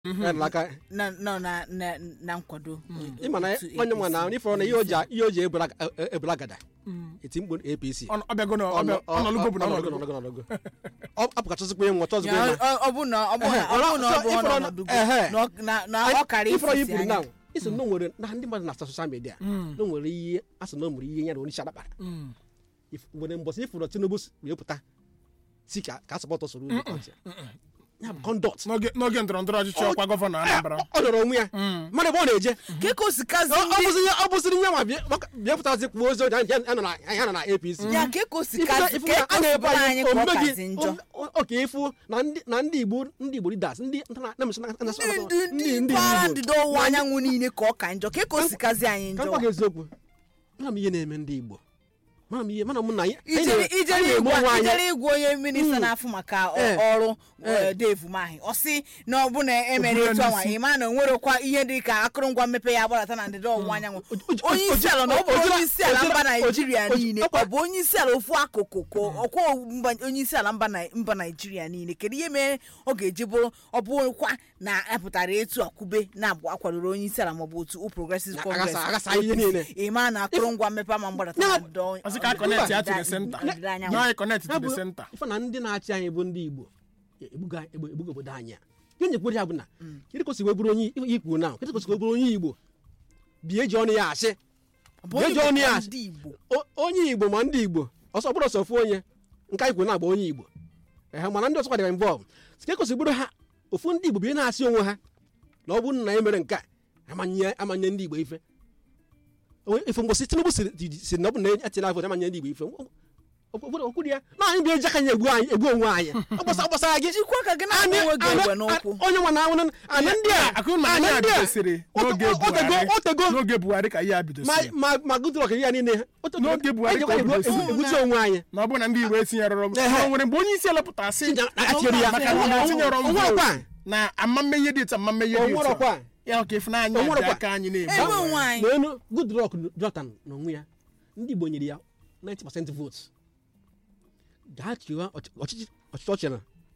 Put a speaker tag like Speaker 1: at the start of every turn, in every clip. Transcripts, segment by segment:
Speaker 1: ya nala aka
Speaker 2: na nọ na na na nkwado
Speaker 1: ịma na
Speaker 2: otu
Speaker 1: onye nwa na
Speaker 2: APC.
Speaker 1: ifọrọ na ihe o ji ihe o ji ebula ebula gada eti mkpu apc
Speaker 3: Ọ- ọ bịago na ọ bịa- ọ nọlụgo bụ na ọ nọlụgo.
Speaker 1: ọ apụkachasịkwa ihe nwa ọtọ ọzọkwa
Speaker 2: Ya,
Speaker 1: ịma
Speaker 2: ọ- ọ bụ na ọ bụ na ọ bụ na ọ bụ
Speaker 1: Ehe,
Speaker 2: ọnọdụ
Speaker 1: ehe.
Speaker 2: na ọ- na na ọ kara
Speaker 1: ifọrọ
Speaker 2: ifisi
Speaker 1: yipụrụ na
Speaker 2: anya
Speaker 1: isi na o nwere na ndị mmadụ na-asa soshal midia na o nwere ihe a sị na o nwere ihe ya na onye isi ala kpara
Speaker 3: Mm.
Speaker 1: If- nwere mbọsị ifụrụ tinubu si- wee pụta si ka ka sọpọtọ soro ụdị ọchị ya bụ kọndọt
Speaker 3: n'oge n'oge ndọrọ ndọrọ ọchịchị ọkwa gọvanọ Anambra
Speaker 1: ọ dọrọ onwe ya mmadụ ebe ọ na-eje
Speaker 2: ka ka o si kazi
Speaker 1: ọ ọ
Speaker 2: ndị
Speaker 1: bụzi ọ bụziri nye nwa bịa- maka- bịa pụtazi kwuo ozi ọjọọ ya ya nọ na ya nọ na apc
Speaker 2: ya ka ka o si
Speaker 1: Ifu na-
Speaker 2: kazi
Speaker 1: ifu
Speaker 2: ka
Speaker 1: na
Speaker 2: ka
Speaker 1: a
Speaker 2: o si
Speaker 1: na-ebe
Speaker 2: bụrụ
Speaker 1: anyị
Speaker 2: anyị ka ọ
Speaker 1: omume
Speaker 2: kazi
Speaker 1: gị
Speaker 2: njọ
Speaker 1: o- oke ịfụ na ndị na ndị igbo ndị igbo leaders ndị ndị na- na- na- na-
Speaker 2: ndị ndị ndị mpaghara ndịda ọwụwa anyanwụ niile ka ọ ka njọ ka ka o si kazi anyị
Speaker 1: ka
Speaker 2: njọ
Speaker 1: m gwa gị eziokwu mana m ihe na-eme ndị igbo mana m ihe mana m na anyị anyị
Speaker 2: ijere
Speaker 1: na-
Speaker 2: ijere
Speaker 1: anyị na-eme
Speaker 2: igwe
Speaker 1: onwe anyị
Speaker 2: ijere igwe onye minista na-afụ maka ọ-
Speaker 1: Eh.
Speaker 2: ọrụ
Speaker 1: Eh.
Speaker 2: eh, Dave Umahi ọ sị na ọ bụ na emere
Speaker 3: Ofu ya
Speaker 2: etu anwa
Speaker 3: n'isi.
Speaker 2: ịma na o nwerekwa ihe dị ka akụrụngwa mmepe ya agbadata na ndịda ọwụwa anyanwụ
Speaker 1: O- o-
Speaker 2: onye
Speaker 1: o-
Speaker 2: isi ala na ọ bụ
Speaker 1: o- o-
Speaker 2: onye isi ala
Speaker 1: o-
Speaker 2: mba
Speaker 1: o-
Speaker 2: naijiria
Speaker 1: o- o-
Speaker 2: niile
Speaker 1: ọkwa-
Speaker 2: ọ bụ onye isi ala ofu akụkụ ka ọkwa mba- onye isi ala mba Nai- mba naijiria niile kedu ihe mere ọ ga-eji bụrụ ọ bụrụkwa na apụtara etu akwube na-abụ akwadoro onye isi ala maọbụ otu progressive
Speaker 1: Na-
Speaker 2: congress
Speaker 1: aghasa- aghasa ihe niile.
Speaker 2: ịma na akụrụngwa mmepe ama mgbadata na
Speaker 1: Na-
Speaker 2: ndịda ọwụwa-
Speaker 3: Ọsị ka a connect ya to the
Speaker 2: ndịda-
Speaker 3: center.
Speaker 2: ndịda anyanwụ.
Speaker 3: na anyị connect to
Speaker 1: Ya
Speaker 3: the
Speaker 1: bụ
Speaker 3: center
Speaker 1: ife na ndị na-achị anyị bụ ndị igbo ebuga egbu- ebuga obodo anyị a ihe nyekwere ya bụ na kedu ka o si wee bụrụ onye ikwu na kedu ka o si wee bụrụ onye igbo bie ji ọnụ ya asị
Speaker 2: Ọ bụ onye
Speaker 1: Jee jụọ onye
Speaker 2: bụkwa
Speaker 1: a-
Speaker 2: ndị Igbo
Speaker 1: O- onye igbo ma ndị igbo ọsọ bụrụ ọsọ ofu onye nke anyị kwuru na-agba onye igbo ehe mana ndị ọzọ kwadịra involve sike kosi bụrụ ha ofu ndị igbo bụ ihe na-asị onwe ha na ọ bụrụ na e mere nke a amanye amanye ndị igbo ife Onwe- ife mgbosi tinubu siri si na ọ bụ na etina vot amanye ndị igbo ife okwu ya na anyị bịa eji aka anyị egbu anyị egbu onwe anyị ọgbasa ọgbasara gị
Speaker 2: jikwa ka gị na-agba
Speaker 1: Anyị-
Speaker 2: onwe gị
Speaker 1: anyị-
Speaker 2: egbe n'ụkwụ
Speaker 1: onye nwa na anwụ ana ndị a
Speaker 3: akụrụ na
Speaker 1: ana
Speaker 3: anyị a
Speaker 1: ndị a
Speaker 3: bidosiri n'oge
Speaker 1: otego
Speaker 3: Buhari
Speaker 1: otego
Speaker 3: n'oge Buhari ka ihe a
Speaker 1: ma
Speaker 3: bidosiri
Speaker 1: ma ma gudrọk ya niile otego
Speaker 3: N'oge Buhari ka o
Speaker 1: ejekwa egbu-
Speaker 3: bidosiri.
Speaker 1: egbutu onwe anyị
Speaker 3: na ọ bụ na ndị Igbo etinyerọrọ m
Speaker 1: Ehe.
Speaker 3: o nwere mgbe onye isi ala pụtara sị
Speaker 1: Tinye- atinyere ya.
Speaker 3: maka na ọ etinyerọ m
Speaker 1: Onwe
Speaker 3: vote
Speaker 1: ọkwa.
Speaker 3: na amamme ihe dị etu amamme ihe dị etu
Speaker 1: onwerọkwa
Speaker 3: ya ka Ifunanya
Speaker 1: O nwerekwa.
Speaker 3: ji aka anyị
Speaker 2: ebe
Speaker 3: na-egbu
Speaker 2: onwe anyị
Speaker 1: n'elu goodluck jonathan n'onwe ya ndị igbo nyere ya 90% votes gaa chịwa ọchị- ọchịchị ọchịchị ọchị na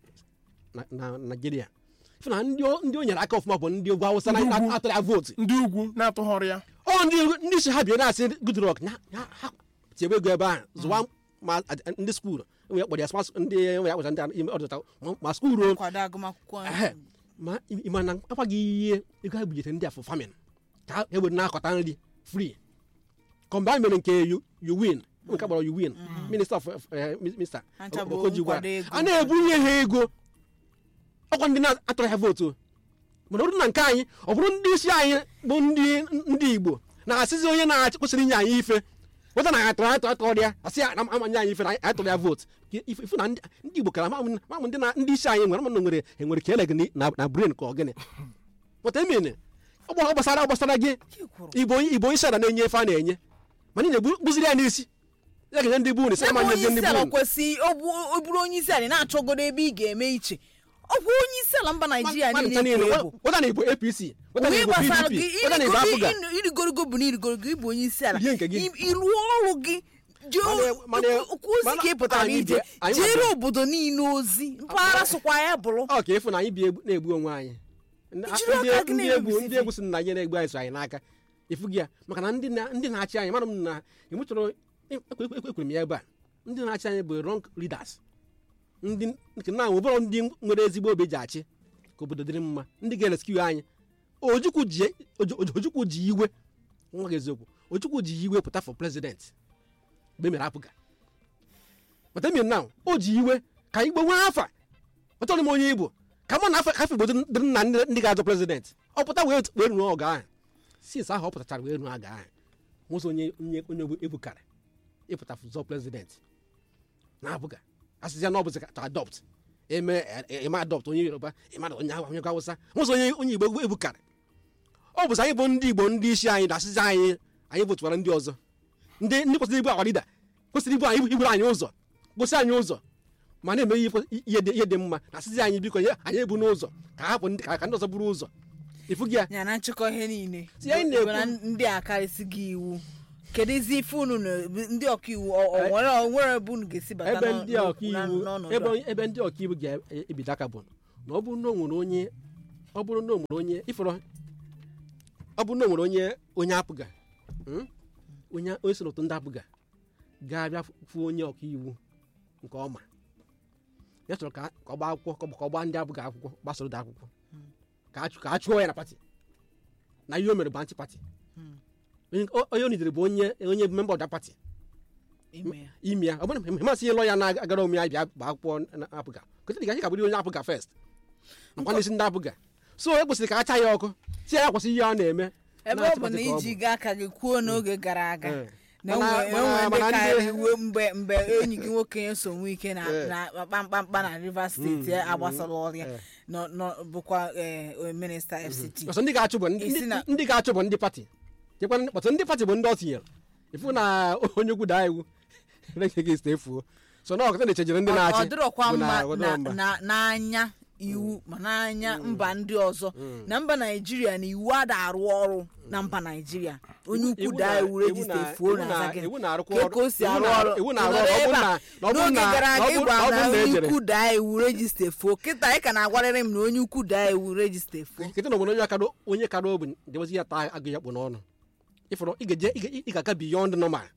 Speaker 1: na- na naijiria ife na ndị o- ndị o nyere aka ọfụma bụ ndị ugwu awụsa na
Speaker 3: Ndị ugwu.
Speaker 1: atụrụ ya vootu
Speaker 3: ndị ugwu na-atụghọrọ ya
Speaker 1: ọ ndị ndị si ha bịa na-asị goodluck na ya- ha tiebe ego ebe ahụ zụwa ma ad- ndị skuul enwe ya kpọrọ ya smart ndị enwe ya kpọrọ ndị ime ọdịta ma- ma skuul o
Speaker 2: nkwado agụmakwụkwọ
Speaker 1: ehe ma ịma na akwaghị ihe ego ha bujetere ndị afọ famin ka ha ewere na-akọta nri free kọmbe anyị mere nke you you win nke kpọrọ you win minista of eh, minista
Speaker 2: Ha ncha bụ
Speaker 1: Okoji gwara.
Speaker 2: nkwado ego.
Speaker 1: a na-ebunye ha ego ọkwa ndị na-atụrụ ha vootu mana ọ bụrụ na nke anyị ọ bụrụ ndị isi anyị bụ ndị ndị igbo na-asịzi onye na-achị kwesịrị inye anyị ife weta na anyị atụrụ atụ atụrụ ya asị ya na amanye anyị ife na anyị tụrụ ya vootu Ife- ife na ndị ndị igbo kara mamụ mamụ ndị na ndị isi anyị nwere mana nwere enwere ka ele gị na na brain ka ọ gịnị pụta emene ọ gbara- ọ gbasara ọ gbasara gị igbo onye igbo onye isi ala na-enye ife a na-enye mana ị na-egbuziri ya n'isi ya ga-enye ndị bụ isi
Speaker 2: ebe
Speaker 1: amanye
Speaker 2: onye
Speaker 1: ndị
Speaker 2: isi ala
Speaker 1: bụ
Speaker 2: kwesị ọ bụ- ọ bụrụ onye isi ala ị na-achọgodo ebe ị ga-eme iche ọ bụ onye isi ala mba naijiria niile ka ebu
Speaker 1: weta na igbo apc weta na
Speaker 2: onwe
Speaker 1: igbo
Speaker 2: gbasara
Speaker 1: pdp
Speaker 2: gị
Speaker 1: weta na igbo afụga
Speaker 2: irigorogo bụ na irigorogo ịbụ onye isi ala
Speaker 1: Ihe nke gị.
Speaker 2: I- ịrụọ ọrụ gị jee
Speaker 1: Mana- mana-
Speaker 2: okwu ozi
Speaker 1: mana
Speaker 2: ka ị pụtara
Speaker 1: anyị
Speaker 2: ije
Speaker 1: bịa- anyị
Speaker 2: jeere
Speaker 1: bịa-
Speaker 2: obodo niile ozi mpaghara sokwa ya bụrụ
Speaker 1: ọ ka efu na anyị bi egbu- na-egbu onwe anyị Ndị-
Speaker 2: Ijiri
Speaker 1: ndị
Speaker 2: aka gị
Speaker 1: ndị
Speaker 2: na-egbu
Speaker 1: egwu
Speaker 2: isi
Speaker 1: ndị egwu si na anyị na-egbu anyị so anyị n'aka efu gị ya maka na ndị na- ndị na-achị anyị mara m na enwechọrọ ekwere m ya ebe a ndị na-achị anyị bụ wrong leaders ndị nke na ụbọrọ ndị nwere ezigbo obi ji achị ka obodo dịrị mma ndị ga-ereskiu anyị ojukwu ji Oju- Oju- ojukwu ji iwe nwa gị eziokwu ojukwu ji iwe pụta for president mgbe e mere apụga pụta emere na o ji iwe ka igbo nwee afa ọtọrọ m onye igbo ka mụ na afọ afọ igbo dịrị na ndị ndị ga-azọ prezident ọ pụta wee wee ruo ọga ahụ since ahụ ọ pụtachara wee ruo aga ahụ nwụsị onye onye onye ebukara ịpụta zọ prezident na-abụga asịzịa na ọ bụzi ka adopt eme eme adopt onye yoruba ịma na onye ahụ onye awụsa nwụsị onye onye igbo ebukara ọ bụzi anyị bụ ndị igbo ndị isi anyị na-asịzi anyị anyị votuwara ndị ọzọ ndị ndị kwesịrị ibu awarida kwesịrị ibu anyị iburu anyị ụzọ gosi anyị ụzọ ma na-eme ihe kwe- ihe dị ihe dị mma na asịzi anyị biko nye anyị ebu n'ụzọ ka hapụ ndị ka ka ndị ọzọ buru ụzọ ifu gị ya
Speaker 2: ya na nchịkọ ihe niile
Speaker 1: Si anyị na-ekwu-
Speaker 2: Ebe na ndị a karịsị gị iwu kedu izi ife unu na ndị ọkaiwu ọ ọ nwere ọ nwere ebe unu ga-esi bata
Speaker 1: ebe
Speaker 2: n'ọ-
Speaker 1: ndị
Speaker 2: n'okwu-
Speaker 1: ọkaiwu
Speaker 2: na- n'ọnọdụ
Speaker 1: ebe
Speaker 2: a?
Speaker 1: ebe ndị ọkaiwu ga-ebido aka bụ na ọ bụrụ na o nwere onye ọ bụrụ na o nwere onye ifọrọ ọ bụrụ na o nwere onye onye apụga mm, onye onye so n'otu ndị apụga ga-abịa fụ onye ọka iwu nke ọma ya chọrọ ka ka ọ gbaa akwụkwọ ka ọ bụ- ka ọ gbaa ndị apụga akwụkwọ gbasoro dị akwụkwọ ka a chụ- ka a chụọ ya na pati na ihe o mere bụ anti pati onye onye o nidere bụ onye onye memba ọda pati
Speaker 2: ime ya
Speaker 1: ime ya ọ bụrụ na masị ihe lọ ya na-agara onwe ya bịa gbaa akwụkwọ na apụga kụta dị ka anyị ka bụrụ onye apụga fest nakwa n'isi ndị apụga so e kwesịrị ka a cha ya ọkụ si ya kwụsị ihe ọ na-eme
Speaker 2: ebe ọ bụ na iji gaa aka gị kwuo n'oge gara aga
Speaker 1: Eh.
Speaker 2: na
Speaker 1: Mana-
Speaker 2: enwe
Speaker 1: mana-
Speaker 2: enwe ndị
Speaker 1: mana ndị-
Speaker 2: karịrị iwe mgbe mgbe enyi gị nwoke so nwe ike na
Speaker 1: Eh.
Speaker 2: na kpamkpamkpa na Rivers steeti agbasara ọrịa
Speaker 1: Eh.
Speaker 2: nọ nọ bụkwa eh, minista FCT
Speaker 1: ọsọ ndị ga-achụ bụ ndị-
Speaker 2: Isi na-
Speaker 1: ndị ga-achụ bụ ndị pati chekwa ọtụ ndị pati bụ ndị ọ tinyere ifu na onye ukwu daa iwu reghị efuo so na ọkọta na-echejere ndị
Speaker 2: ọ
Speaker 1: na-achị
Speaker 2: ọ dịrọkwa
Speaker 1: bụ na-
Speaker 2: mma
Speaker 1: ọ
Speaker 2: na-
Speaker 1: dịrọ mma.
Speaker 2: na- n'anya iwu ma n'anya mba ndị ọzọ na mba naijiria na iwu ada arụ ọrụ na mba naijiria onye ukwu
Speaker 1: Iwu
Speaker 2: daa
Speaker 1: na-
Speaker 2: iwu
Speaker 1: iwu
Speaker 2: rejista
Speaker 1: na-
Speaker 2: efuo
Speaker 1: iwu
Speaker 2: na
Speaker 1: na-
Speaker 2: aza gị
Speaker 1: iwu na-arụkwa
Speaker 2: ka
Speaker 1: ọrụ-
Speaker 2: ka o si
Speaker 1: iwu
Speaker 2: arụ
Speaker 1: na-
Speaker 2: ọrụ
Speaker 1: iwu
Speaker 2: Ị
Speaker 1: na-arụ
Speaker 2: nọrọ
Speaker 1: ọrụ, ọ
Speaker 2: ebe
Speaker 1: bụrụ
Speaker 2: a,
Speaker 1: na- ọ bụrụ
Speaker 2: n'oge
Speaker 1: na-
Speaker 2: gara aga
Speaker 1: ọ bụrụ-
Speaker 2: ịgwa
Speaker 1: ọ
Speaker 2: na
Speaker 1: bụrụ na
Speaker 2: onye
Speaker 1: ejere.
Speaker 2: ukwu daa iwu rejista efuo kịta ị ka na-agwarịrị m na onye ukwu daa iwu rejista efuo
Speaker 1: nkịtị na obodo onye kado onye kado obi debezi ya taa agụ ya kpụ n'ọnụ ịfọrọ ị ga-eje ị ga- ị ga-aga beyond normal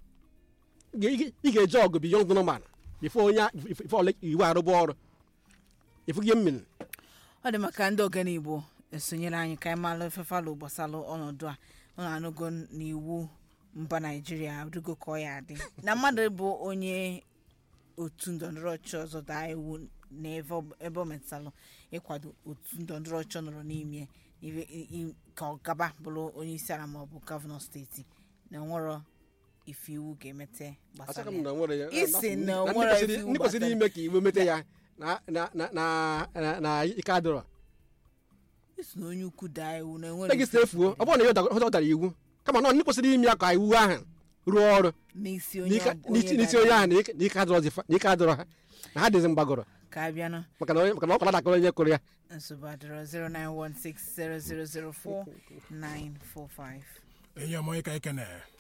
Speaker 1: Ị ga- ị ga- ị ga-eje ọgụ beyond normal bifo onye bifo ole iwu arụba ọrụ ifugie mmiri
Speaker 2: ọ dị maka ndị ogene igbo esonyere anyị ka anyị malụ efefalụ gbasalụ ọnọdụ a ọ na-anụgo n'iwu mba naijiria adịgo ka ọ ya adị na mmadụ bụ onye otu ndọrọndọrọ ọchịchị ọzọ daa iwu na ebe ọ- ebe ọ metụtalụ ịkwado otu ndọrọndọrọ ọchịchị ọ nọrọ n'ime ibe- i- i- ka ọ gaba bụrụ onye isi ala maọbụ gọvanọ steeti na nwere ife iwu ga-emete
Speaker 1: asaka
Speaker 2: gbasara
Speaker 1: m
Speaker 2: ya
Speaker 1: na nwere ya
Speaker 2: Isi na
Speaker 1: ndị
Speaker 2: nwere
Speaker 1: kwesịrị-
Speaker 2: iwu
Speaker 1: ndị kwesịrị
Speaker 2: gbasara.
Speaker 1: ime ka iwe mete ya na na na na na- na ike adịrọ
Speaker 2: isi na onye ukwu daa iwu na enwere
Speaker 1: regista efuo ọ bụrụ na ya ọ da- ọ dara iwu kama na ndị kwesịrị ime ya ka iwu ahụ rụọ ọrụ
Speaker 2: n'isi onye
Speaker 1: n'ike
Speaker 2: ọ-
Speaker 1: n'isi
Speaker 2: onye
Speaker 1: n'isi
Speaker 2: dara
Speaker 1: onye
Speaker 2: iwu.
Speaker 1: ahụ na ike- na ike adịrọzi fa- na ike adịrọ ha na ha dịzi mgbagọrọ
Speaker 2: ka a bịanụ
Speaker 1: maka na onye- maka na ọ kwara dakọrọ onye kụrụ ya
Speaker 2: nsogbu adịrọ 09160004945
Speaker 3: enyi ọmụ ịka ikene